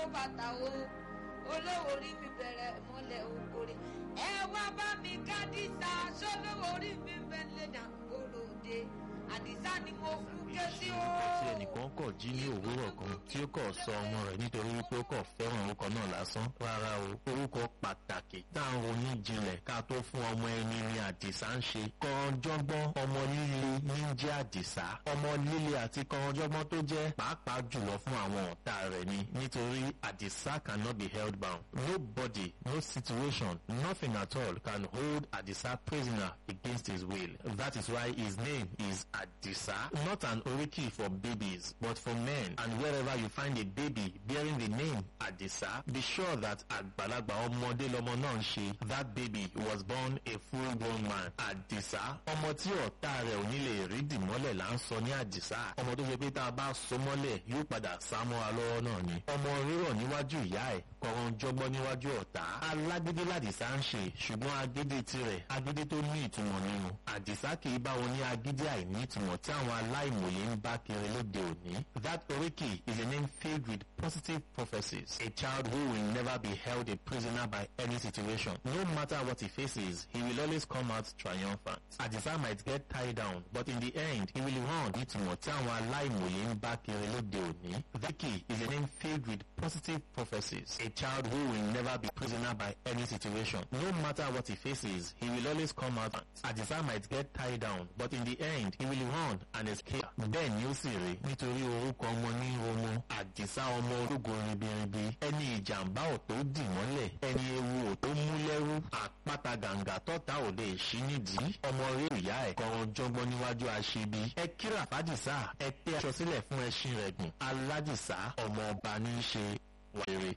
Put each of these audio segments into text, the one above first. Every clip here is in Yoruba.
kó bàtà o olówó orí mi bẹ̀rẹ̀ mọ́lẹ̀ òkòrè ẹ wá bá mi kádìsá sólówó orí mi bẹ̀lẹ̀ dàgbòrò dé àdìsá ni mo fún ké sí o. tí ẹnìkan kọ̀ jí ní òwúrọ̀ kan tí ó kọ̀ sọ ọmọ rẹ̀ nítorí wípé ó kọ̀ fẹ́ràn orúkọ náà lásán rárá o orúkọ pàtàkì tá à ń ronú jinlẹ̀ ká tó fún ọmọ ẹni ní àdìsá ń ṣe kọ̀ọ̀jọ́gbọ́n ọmọ líle ní jẹ́ àdìsá ọmọ líle àti kọ̀ọ̀jọ́gbọ́n tó jẹ́ pàápàá jùlọ fún àwọn ọ̀tá rẹ̀ ni nítorí àdìsá cannot be held bound nobody no situation nothing at all can hold àdìsá prisoner against his will that is why his name is àdìsá not an oriki for babies but for men and wherever you find a baby bearing the name àdìsá be sure that àgbàlagbà ọmọdé lọmọ náà ń ṣe that baby was born a full grown man àdìsá ọmọ tí ọ̀tá rẹ̀ ò ní lè rí dìmọ́lẹ̀ là ń sọ ní àdìsá ọmọ tó ṣe pé tá a bá so mọ́lẹ̀ yóò padà sá mọ́ra lọ́wọ́ náà ni ọmọ rírọ̀ níwájú ìyá ẹ̀ kọ̀ọ̀rọ̀ jọgbọ́n níwájú ọ̀tá alágídí làdìsá ń ṣe ṣùgbọ́n agídí tirẹ̀ agídí tó ní ìtumọ̀ nínú àdìsá kì í bá wọn ní agídí àìní ìtumọ̀ tí àwọn aláìmọ̀ye ń bá kiri lóde òní that oriki is a name filled with positive prophecies a child who will never be held a prisoner by any situation no matter what he faces he will always come out triumphant àdìsá might get tied down but in the end he will run ìtumọ̀ tí àwọn aláìmọ̀ye ń bá kiri lóde òní that oriki is a name filled with positive prophecies a child who will never be prisoner by any situation no matter what he faces he will always come out àdìsá might get tied down but in the end he will run and escape bẹ́ẹ̀ ni ó sì rí nítorí orúkọ ọmọ ní ọmọ àdìsá ọmọ ológo ribiribi ẹni ìjàmbá ò tó dì mọ́lẹ̀ ẹni ewu ò tó mú lẹ́rú àpáta gàǹgà tọ́ta ò lè ṣí nídìí ọmọ rí ìyá ẹ̀ kọ̀ọ̀rọ̀ jọgbọ́n níwájú aṣebi ẹ kíra fàdìsá ẹ tẹ́ aṣọ sílẹ̀ fún ẹṣin rẹ̀ gùn aládìsá ọmọ ọba ní í ṣe wàrere.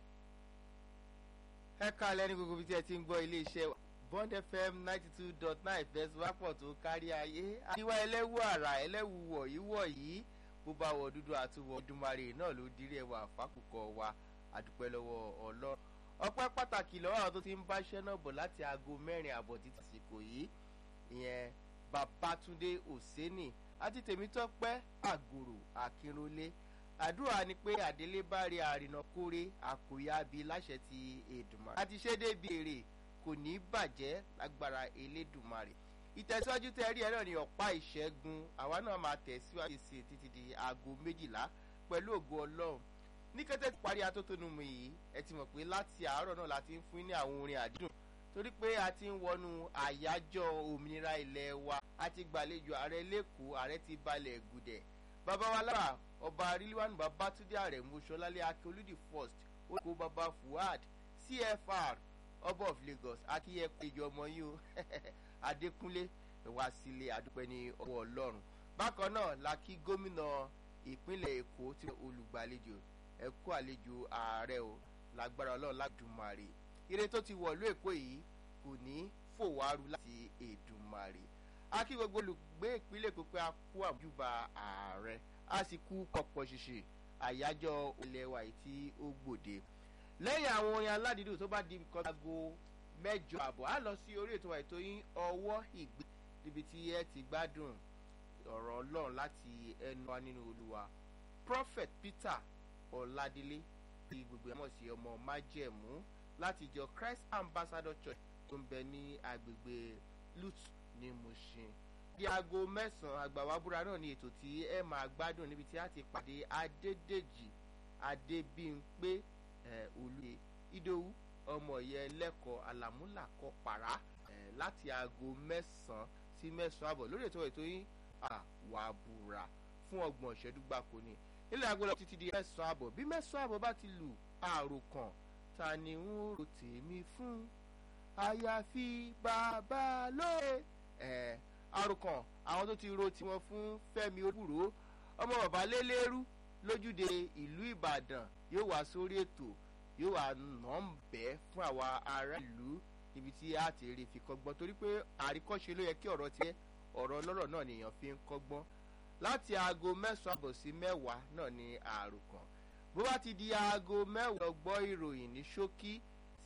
ẹ káàlẹ́ ní gbogbo ibi tí ẹ ti ń gbọ́ iléeṣẹ́ bond fm ninety two dot nine fẹsíwápọ̀ tó kárí ayé àríwá ẹlẹ́wù àrà ẹlẹ́wù wọ̀nyí wọ̀nyí bó bá wọ dúdú àtúwọ̀ ìdúmarè náà ló dirí ẹwà fákùkọ wa àdúpẹ́ lọ́wọ́ ọlọ́run ọpẹ́ pàtàkì lọ́wọ́ àwọn tó ti ń bá iṣẹ́ náà bọ̀ láti aago mẹ́rin àbọ̀ títí àsìkò yìí ìyẹn babatunde oseni àti tèmítọ́pẹ́ àgòrò akínrólé àdúrà ni pé àdélé bá rí àrìnà kórè àkòyà bíi láṣẹ ti èdùmarè àti ṣé débi èrè kò ní bàjẹ́ lágbára elédùnmarè ìtẹ̀síwájú tẹ́ rí ẹ náà ní ọ̀pá ìṣẹ́gun àwa náà máa tẹ̀síwájú sí títí di aago méjìlá pẹ̀lú ògo ọlọ́run ní kété tí parí atótónu mi yìí ẹ ti mọ̀ pé láti àárọ̀ náà la ti ń fún ní àwọn orin àdídùn torí pé a ti ń wọnú àyájọ́ òmìnira ilẹ̀ wa a ti gbàlejò ààrẹ lẹ́kọ̀ọ́ ààrẹ ti balẹ̀ gùdẹ̀ bàbá wa lára ọba rilwanu babatunde ààrẹ mọ́ṣọ́lálẹ́ akérèdí first ó kó bàbá fuad cfr ọba of lagos akíyẹ péjọ ọmọ yìí o adékúnlé wá sílé àdúpẹ́ ní ọwọ́ ọlọ́run bákan náà la kí gómìnà ìpínlẹ̀ èkó tí olùgbàlejò ẹ kú àlejò ààrẹ o lágbára ọlọ́run ládùmarè ire tó ti wọ̀lú èkó yìí kò ní fòwárú láti èdùmarè a kí gbogbo olùgbé ìpínlẹ̀ èkó pé a kú àmójúbà ààrẹ a sì kú pọ̀pọ̀ ṣìṣì àyájọ́ ilẹ̀ wa yìí tí ó gbòde lẹ́yìn àwọn orin aládìídùn tó bá di nǹkan aago mẹ́jọ àbọ̀ á lọ sí orí ètò àìtó yín ọwọ́ ìgbé níbi tí ẹ ti gbádùn ọ̀rọ̀ ọlọ́run láti ẹnu wa nínú olúwa prophet peter ọ̀làdílé tí gbogbo ẹ̀ mọ̀ sí ọmọ májẹ̀mú láti jọ christ ambassador church tó ń bẹ ní agbègbè lut ní mushin di aago mẹ́sàn-án àgbàwábúra náà ní ètò tí ẹ máa gbádùn níbi tí a ti pàdé adédèjì adébímpé olùyè ìdòwú ọmọ yẹn lẹ́kọ̀ọ́ àlàmúlàkọ̀ pàrà láti aago mẹ́sàn-án sí mẹ́sàn-án àbọ̀ lórí ètò ètò yín àwàbùrà fún ọgbọ̀n ìṣẹ́jú gbáko ni ilé aago lọ títí di mẹ́sàn-án àbọ̀ bí mẹ́sàn-án àbọ̀ bá ti lù àròkàn ta ni ń ro tèmi fún àyàfi bàbá lóye àròkàn àwọn tó ti ro tiwọn fún fẹ́mi olúro ọmọ bàbá lélẹ́rú lójúde ìlú ìbàdàn yóò wá sórí ètò yóò wá nà ń bẹ́ fún àwa ará ìlú níbi tí a ti rí fi kọ́gbọ́n torí pé àríkọ́ṣe ló yẹ kí ọ̀rọ̀ tiẹ̀ ọ̀rọ̀ ọlọ́rọ̀ náà nìyẹn fi ń kọ́gbọ́n láti aago mẹ́sàn-án àbọ̀ sí mẹ́wàá náà ni àròkàn bó bá ti di aago mẹ́wàá gbọ́ ìròyìn ní ṣókí